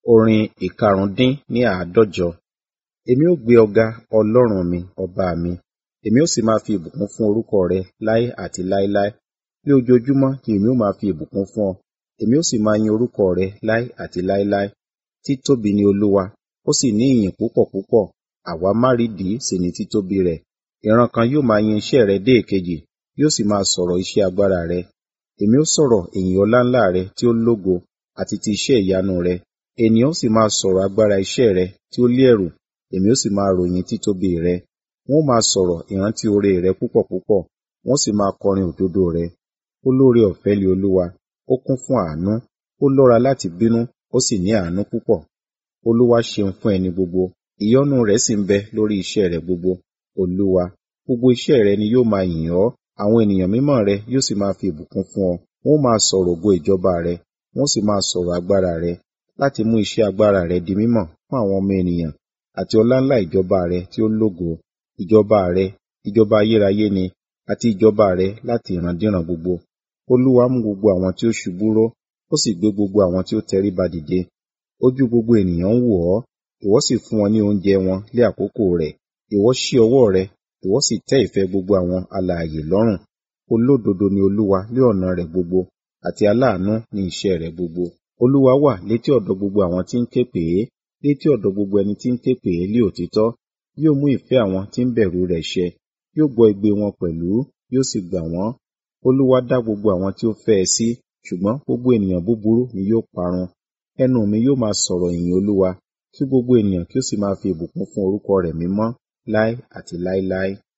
Orin ìkarùndín ní àádọ́jọ. Èmi ó gbé ọ ga, Ọlọ́run mi, ọba mi. Èmi ó sì máa fi ìbùkún fún orúkọ rẹ láé àti láéláé. Ní ojoojúmọ́ ni èmi ó máa fi ìbùkún fún ọ. Èmi ó sì máa yin orúkọ rẹ láé àti láéláé. Títóbi ni Olúwa, ó sì ní ìyìn púpọ̀ púpọ̀. Àwa márídìí sì ni títóbi rẹ̀. Ìran kan yóò máa yin iṣẹ́ rẹ dé èkejì, yóò sì máa sọ̀rọ̀ iṣẹ́ agbára rẹ. Èmi ó sọ̀rọ̀ ìyìn ọláńlá rẹ tí ó lógo àti ti iṣẹ́ ìyanu rẹ. Ènìyàn ó sì máa sọ̀rọ̀ agbára iṣẹ́ rẹ tí ó lé ẹ̀rù. Èmi ó sì máa ròyìn títóbi rẹ. Wọn ó máa sọ̀rọ̀ ìrántí oore rẹ púpọ̀ púpọ̀, wọn ó sì máa kọrin òdodo rẹ. Olóore-ọ̀fẹ́ ni Olúwa, ó kún fún àánú, ó lọ́ra láti bínú, ó sì ní àánú púpọ̀. Olúwa ṣeun fún ẹni gbogbo, ìyọ́nú rẹ̀ sì ń bẹ lórí iṣẹ́ rẹ̀ gbogbo. Olúwa, gbogbo iṣẹ́ rẹ ni yóò máa yìn ọ́, àwọn ènìyàn mímọ́ rẹ yóò sì máa fi ìbùkún fún ọ. Wọn ó máa sọ̀rọ̀ ògo ìjọba rẹ, wọn ó sì máa sọ̀rọ̀ agbára rẹ, láti mú iṣẹ́ agbára rẹ di mímọ̀ fún àwọn ọmọ ènìyàn, àti ọláńlá ìjọba rẹ tí ó lógo. Ìjọba rẹ, ìjọba ayérayé ni, àti ìjọba rẹ láti ìrandíran gbogbo. Olúwa mú gbogbo àwọn tí ó ṣubú ró, ó sì gbé gbogbo àwọn tí ó tẹríba dìde. Ojú gbogbo ènìyàn ń wò ọ́, ìwọ sì fún wọn ní oúnjẹ wọn lé àkókò rẹ̀. Ìwọ ṣí ọwọ́ rẹ, ìwọ sì tẹ́ ìfẹ́ gbogbo àwọn alààyè lọ́rùn. Olódodo ni Olúwa ní ọ̀nà rẹ̀ gbogbo, àti aláàánú ní iṣẹ́ rẹ̀ gbogbo. Olúwa wà létí ọ̀dọ̀ gbogbo àwọn tí ń ké pè é, létí ọ̀dọ̀ gbogbo ẹni tí ń ké pè é lé òtítọ́. Yóò mú ìfẹ́ àwọn tí ń bẹ̀rù rẹ̀ ṣẹ, yóò gbọ́ igbe wọn pẹ̀lú, yóò sì gbà wọ́n. Olúwa dá gbogbo àwọn tí ó fẹ́ ẹ sí, ṣùgbọ́n gbogbo ènìyàn búburú ni yóò parun. Ẹnu mi yóò máa sọ̀rọ̀ ìyìn Olúwa, kí gbogbo ènìyàn kí ó sì máa fi ìbùkún fún orúkọ rẹ̀ mímọ́ láé àti láéláé.